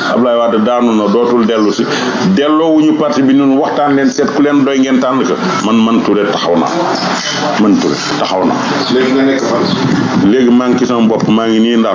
Ablaye Wade daanu na dootul dellu si delloowuñu parti bi ñun waxtaan leen seet ku leen doy ngeen tànn ko man man Touré taxaw na man Touré taxaw na léegi nga nekk fan. léegi maa ngi ci sama bopp maa ngi nii ndar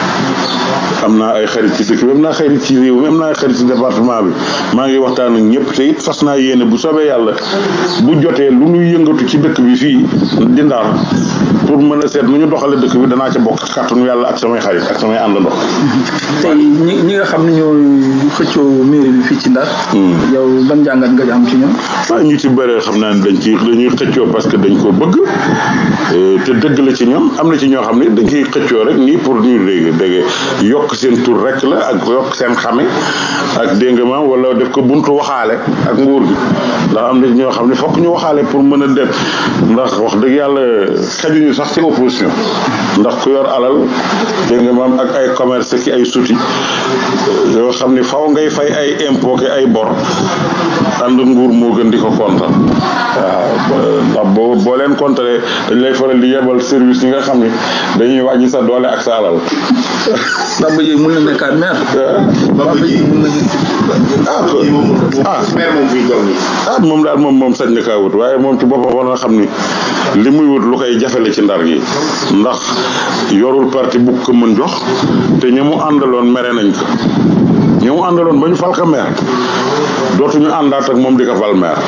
am naa ay xarit ci dëkk bi am naa xarit ci réew mi am naa ay xarit ci département bi maa ngi waxtaan ak ñëpp te it fas naa yéene bu soobee yàlla bu jotee lu ñuy yëngatu ci dëkk bi fii di ndar pour mën a seet nu ñu doxale dëkk bi danaa ca bokk ci kàttanu yàlla ak samay xarit ak samay àndandoo. tey ñi ñi nga xam ne ñoo xëccoo mairie bi fii ci Ndar. yow ban jàngat nga am ci ñoom. waaw ñu ci bëree xam naa ne dañ ci dañuy xëccoo parce que dañ ko bëgg te dëgg la ci ñoom am na ci ñoo xam ne dañ ciy xëccoo rek nii pour ñu dégg dégg yokk seen tur rek la ak yokk seen xame ak dégg nga maam wala def ko buntu waxaale ak nguur gi ndax am na ñoo xam ne fokk ñu waxaale pour mën a def ndax wax dëgg yàlla xajuñu sax ci opposition ndax ku yor alal dégg nga maam ak ay commerce ki ay suti yoo xam ne faw ngay fay ay impôt ki ay bor ànd nguur moo gën di ko kontaan waaw ndax boo boo leen kontaree dañ lay faral di yebal service yi nga xam ne dañuy wàññi sa doole ak sa alal Bamba Dièye mën na nekkaat maire. Bamba Dièye mën na ah ah maire moom fi toll nii. ah moom daal moom moom sañ na kaa wut waaye moom ci boppam war na xam ni li muy wut lu koy jafele ci ndar gi ndax yorul parti bu ko mën jox te ña mu àndaloon mere nañ ko ña mu àndaloon ba ñu fal ko maire dootuñu àndaat ak moom di ko fal maire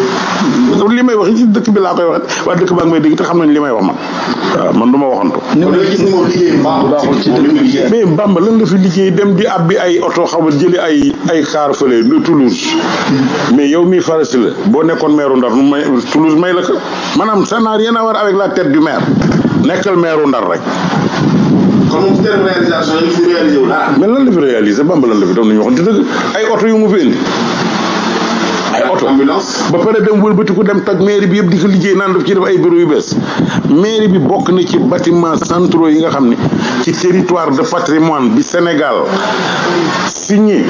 li may wax ci dëkk bi laa koy wax waa dëkk baa ngi may dégg te xam nañ li may wax man waaw man du ma waxantu kon da gis ni moom liggéey baaxul ci dëkk bi liggéey. mais Bamba lan la fi liggéey dem di abbi ay oto xaw ma jëli ay ay car fële le Toulouse mais yow mii farasi la boo nekkoon maire Ndar nu may Toulouse may la ko maanaam ça n'a rien à voir avec la tête du maire nekkal maire Ndar rek kon moom ci terme réalisation yi fi réalisé wu dara. mais lan la fi réalisé Bamba lan la fi doon nañu waxante dëgg ay oto yu mu fi indi ay oto ambulance. ba pare dem wëlbatiku dem toj mairie bi yëpp di ko liggéey naan daf ci def ay bureau yu bees mairie bi bokk na ci bâtiment centraux yi nga xam ne ci territoire de patrimoine bi Sénégal signé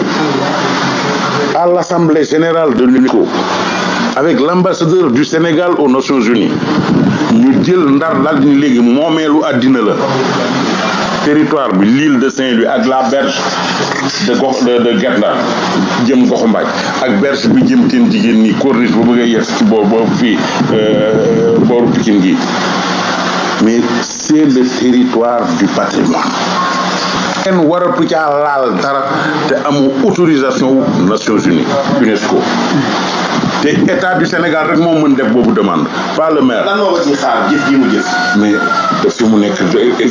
à l'Assemblée générale de l'UNESCO avec l'ambassadeur du Sénégal aux Nations Unies ñu jël ndar daal ni léegi moomeelu àddina la territoire bi l'île de Saint-Louis ak la berge de gox de de Guet Ndar jëm goxu mbaaj ak berge bi jëm teen jigéen nii corniche bu bëggee yes ci boobu boobu fii booru Pikine gi mais c'est le territoire du patrimoine kenn waratu caa laal dara te amu autorisation wu Nations Unies UNESCO te état du Sénégal rek moo mën def boobu demande pas le maire lan moo ko ci xaar jëf ji mu jëf. mais fi mu nekk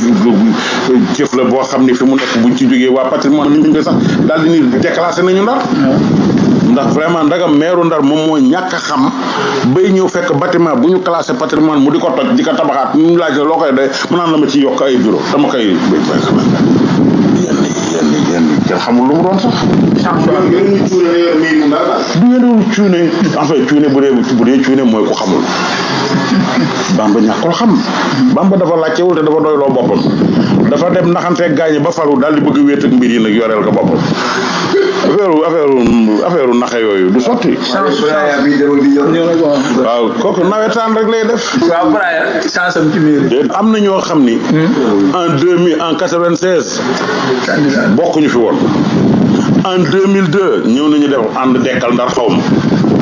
jëf la boo xam ne fi mu nekk buñ ci jógee waa patrimoine ñu ngi sax daal di ni déclassé nañu ndar ndax vraiment ndagam meeru ndar moom moo ñàkk a xam bay ñëw fekk bâtiment bu ñu classé patrimoine mu di ko toj di ko tabaxaat ñu laaj la loo koy doy mu naan la ma ci yokk ay bureau dama koy yenn yenn yenn kenn xamul lu mu doon sax ñoom ñoo ñu cuune ne yor mairie Ndar daal. du ngeen cuune en fait cuune bu dee bu dee cuune mooy ko xamul Bamba ñàkkul xam Bamba dafa laajtewul te dafa doyloo boppam dafa dem naxanteeg gaañi ba falu daal di bëgg wéet ak mbir yi nag yoreel ko boppam affaire affaire affaire naxe yooyu du sotti waaw kooku nawetaan rek lay def waaw Braya chance am ci mairie. déet am na ñoo xam ni en deux mille en quatre-vingt-seize candidat bokkuñu fi woon en 2002 ñëw nañu def ànd dekkal ndar xaw ma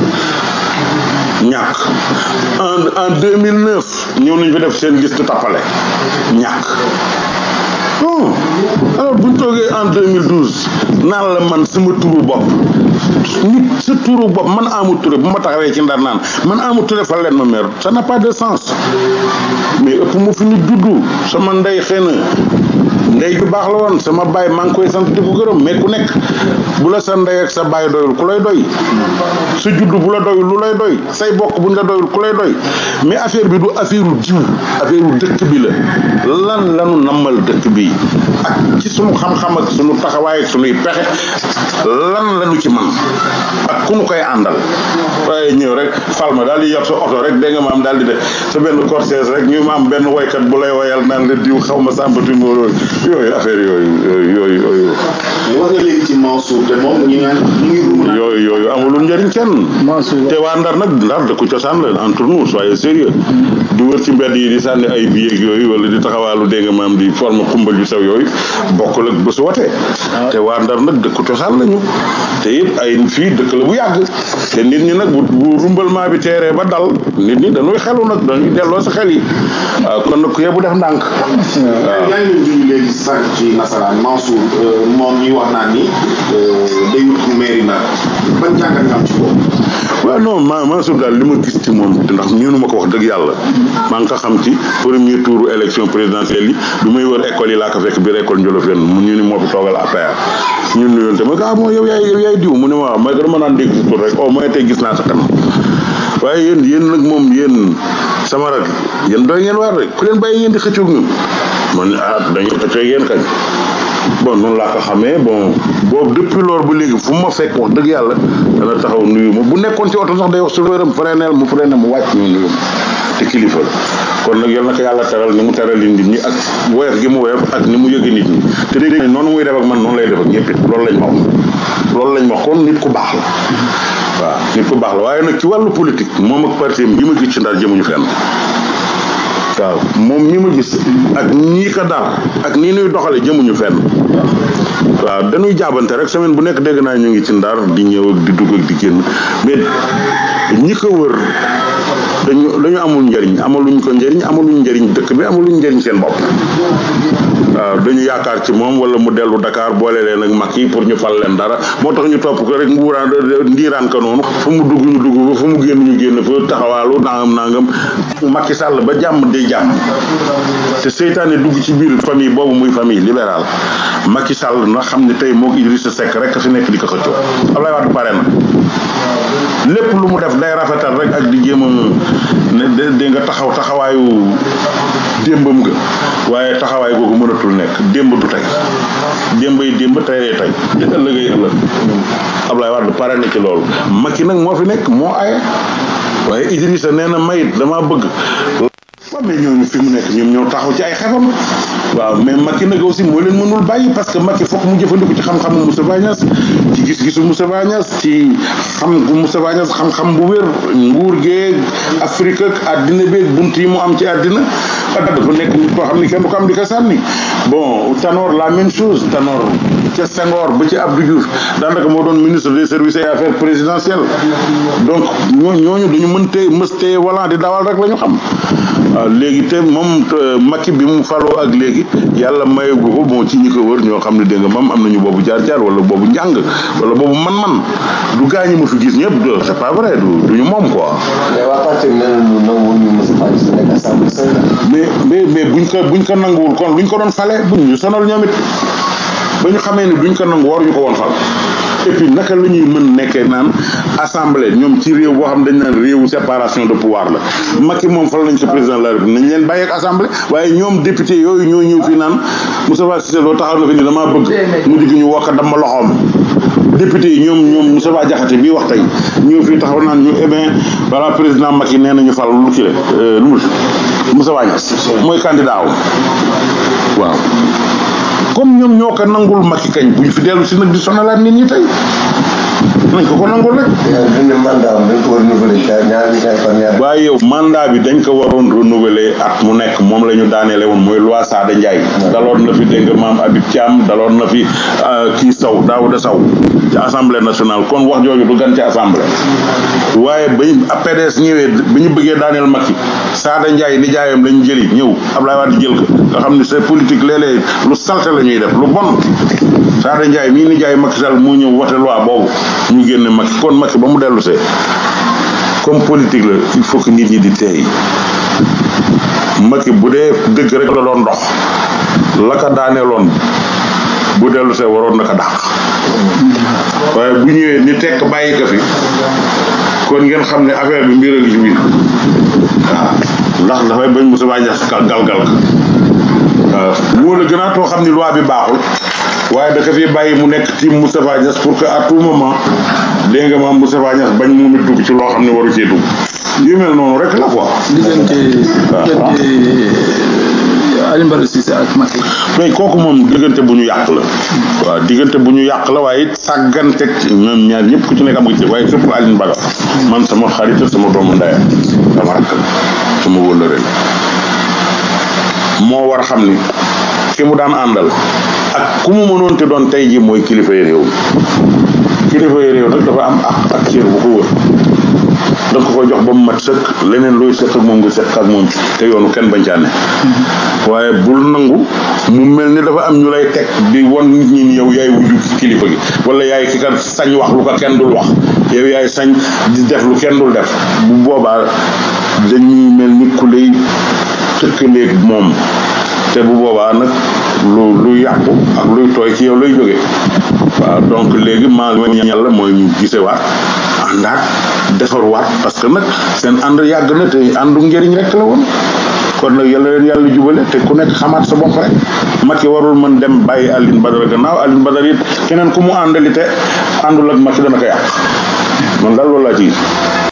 ñàkk en en 2009 ñëw nañu fi def seen liste tappale ñàkk bon alors bu ñu toogee en 2012 naan la man sama turu bopp nit sa turu bopp man Amadou Touré bu ma taxawee ci ndar naan man Amadou Touré fa leen ma meer ça n'a pas de sens mais ëpp mu fi nit juddu sama ndey xëy na ndey ju baax la woon sama baay maa ngi koy sant di ko gërëm mais ku nekk bu la sa ndey ak sa baay doyul ku lay doy sa juddu bu la doyul lu lay doy say bokk buñ la doyul ku lay doy mais affaire bi du affaire u jiw affaire u dëkk bi la lan lanu nammal dëkk bi ak ci sunu xam-xam ak sunu taxawaay ak sunuy pexe lan lanu ci man ak ku nu koy àndal waaye ñëw rek fal ma daal di yor sa oto rek dégg nga maam daal di def sa benn cortège rek ñu ma am benn woykat bu lay woyal naan la diw xaw ma sàmbati moo yooyu affaire yooyu yooyu yooyu wax nga léegi ci Mansour te moom ñu naan ñu ngi ruum naan yooyu yooyu amulul njëriñ kenn Mansour te waa Ndar nag Ndar dëkku cosaan la entre nous soyez sérieux di wër ci mbedd yi di sànni ay billets yooyu wala di taxawaalu dégg nga maam di forme xumbal yu sew yooyu bokkul ak bésu wote te waa Ndar nag dëkku cosaan lañu te it ay fii dëkk la bu yàgg te nit ñi nag bu bu rumbalement bi teeree ba dal nit ñi dañuy xelu nag dañuy delloo sa xel yi waaw kon nag ku yebu def ndànk yaa ngi leen junj léegi sànq ci nasaraan Mansour moom ñuy wax naan ni day wut ku mairie Ndar ban jàngat nga am ci boobu waaw non ma Mansour daal li ma gis ci moom ndax ñunu ma ko wax dëgg yàlla maa ngi ko xam ci premier tour élection présidentielle yi bi may wër école yi laa ko fekk biir école Ndiolofène mu ñu ni moo fi toogal APR ñun nuyoon te ma ko ah moo yow yaay yow yaay diw mu ne ma waaw may ko dama naan dégg si tur rek au moins tey gis naa sa kanam waaye yéen yéen nag moom yéen sama rak yéen doy ngeen waar rek ku leen bàyyi ngeen di xëccoog ñun man ah dañuy xëccoo yéen kañ bon noonu laa ko xamee bon boobu depuis loolu ba léegi fu ma fekk wax dëgg yàlla dana taxaw nuyu ma bu nekkoon ci oto sax day wax chauffeur am freineel mu freiné mu wàcc ñu nuyu ma te kilifa la kon nag yal na ko yàlla teral ni mu teral nit ñi ak woyof gi mu woyof ak ni mu yëge nit ñi te dégg nañ noonu muy def ak man noonu lay def ak ñëpp it loolu lañ ma wax loolu lañ ma wax kon nit ku baax la waaw nit ku baax la waaye nag ci wàllu politique moom ak parti yi ma gis ci ndar jëmuñu fenn waaw moom mi ma gis ak ñii ko dar ak nii nuy doxale jëmuñu fenn waaw dañuy jaabante rek semaine bu nekk dégg naa ñu ngi ci ndar di ñëw ak di dugg ak di génn mais ñi ko wër dañu dañu amul njëriñ amaluñ ko njëriñ amaluñ njëriñ dëkk bi amaluñ njëriñ seen bopp waaw dañu yaakaar ci moom wala mu dellu Dakar boole leen ak mag yi pour ñu fal leen dara moo tax ñu topp ko rek nguuraan ndiiraan ko noonu fu mu dugg ñu dugg ko fu mu génn ñu génn fa taxawaalu nangam nangam Macky Sall ba jàmm day jàmm te seytaane dugg ci biir famille boobu muy famille libérale Macky Sall na xam ne tey moo Idrissa Seck rek fi nekk di ko xëccoo Abdoulaye Wade pare na lépp lu mu def day rafetal rek ak di jéem a ne dégg nga taxaw taxawaayu démbam nga waaye taxawaay googu mënatul nekk démb du tey démb yi démb tey tey ëllëgay ëllëg Abdoulaye Wade pare na ci loolu Macky nag moo fi nekk moo aye waaye Idrissa nee na mayit dama bëgg waaw mais ñooñu fi mu nekk ñoom ñoo taxaw ci ay xefam waaw mais Macky nag aussi moo leen mënul bàyyi parce que Macky foog mu jëfandiku ci xam-xamu Moustapha Niasse ci gis-gisu Moustapha Niasse ci xam gu Moustapha Niasse xam-xam bu wér nguur geeg Afrique ak àddina beeg bunt yi mu am ci àddina dafa nekk nit koo xam ni kenn du ko am di ko sànni bon Tanor la même chose Tanor ca Senghor ba ci Abdou Diouf daanaka moo doon ministre des services et affaires présidentielles donc ñoo ñooñu duñu mën tee mës tee wala di dawal rek la ñu xam waaw léegi te moom Macky bi mu faloo ak léegi yàlla mayagu ko bon ci ñi ko wër ñoo xam ne dégg nga moom am nañu boobu jaar-jaar wala boobu njàng wala boobu man-man du gaañi ma fi gis ñëpp de c'est pas vrai du duñu moom quoi. mais waa parti bi nee nañu nanguwul ñu Moustapha Niasse nekk assemblée nationale. mais mais mais buñ ko buñ ko nanguwul kon luñ ko doon fale buñ ñu sonal ñoom it ba ñu xamee ni duñ ko nangu waruñu ko woon fal et puis naka la ñuy mën nekkee naan assemblée ñoom ci réew boo xam dañ naan réewu séparation de pouvoir la Macky moom fal nañ ko président de la République nañ leen bàyyi ak assemblée waaye ñoom député yooyu ñoo ñëw fii naan Moustapha Cissé Lo taxaw na fi ni damaa bëgg mu digg ñu wokk dama loxoom député yi ñoom ñoom Moustapha Diakhaté bii wax tey ñëw fii taxaw naan ñu eh bien voilà président Macky nee nañu fal lu kii la lu mu Moustapha Niasse mooy candidat waaw comme ñoom ñoo ko nangul Macky kañ buñ fi dellu si nag di sonalaat nit ñi tey nañ ko ko nangul rek. dañ ne mandat am dañ ko war a renouveler ca ñaari ñaari fan ñaari. waaye yow mandat bi dañ ko waroon renouveler at mu nekk moom la ñu daaneele woon mooy loi Sada Ndiaye. daloon na fi dégg nga maam Habib Thiam daloon na fi kii Sow Daouda Sow ci assemblée nationale kon wax jooju du gan ci assemblée. waaye bañ PDS ñëwee bi ñu bëggee daaneel Macky Sada Ndiaye nijaayam lañ jëli ñëw Ablaye Wade jël ko nga xam ne c'est politique léeg-léeg lu salte la ñuy def lu bon Sada Ndiaye mii nijaay Macky Sall moo ñëw wote loi boobu ñu génne Macky kon Macky ba mu dellu see comme politique la il faut que nit ñi di teey Macky bu dee dëgg rek la doon dox la ka daaneeloon bu dellu see waroon na ko dàq waaye bu ñëwee ni tekk bàyyi ko fi kon ngeen xam ne affaire bi mbir a ngi ci biir waaw ndax dafay bañ Moussa Niasse galgal ko waaw moo la gën a too xam ni loi bi baaxul waaye da ko fi bàyyi mu nekk ci Moustapha Niasse pour que à tout moment dégg nga maam Moustapha Niasse bañ moom it dugg ci loo xam ne waru cee dugg yu mel noonu rek la quoi. diggante diggante Alioune Badara Cissé ak Macky mais kooku moom diggante bu ñu yàq la waaw diggante bu ñu yàq la waaye it sàggante ñoom ñaar ñëpp ku ci nekk am nga ci waaye surtout Alioune Badara man sama xarit sama doomu ndaya sama rakk la sama wëllëre la moo war a xam ni ki mu daan àndal ak ku mu mënoon te doon tey ji mooy kilifa yi réew mi kilifa yi réew nag dafa am ak ak cër bu ko wër da ko ko jox ba mu mat sëkk leneen luy sëkk ak moom nga sëkk ak moom te yoonu kenn bañ caa ne waaye bul nangu mu mel ni dafa am ñu lay teg di won nit ñi ni yow yaay wujju kilifa gi wala yaay ki ka sañ wax lu ko kenn dul wax yow yaay sañ di def lu kenn dul def bu boobaa dañuy mel ni ku lay tëkkaleeg moom te bu boobaa nag lu lu yàqu ak luy tooy ci yow lay jóge waaw donc léegi maa ngi yàlla mooy ñu gisewaat àndaat defarwaat parce que nag seen ànd yàgg na te àndu njëriñ rek la woon kon nag yàlla leen yàlla jubale te ku nekk xamaat sa bopp rek Macky warul mën dem bàyyi Alioune Badara gannaaw Alioune Badara it keneen ku mu àndali te àndul ak Macky dana ko yàq man daal loolu laa ci gis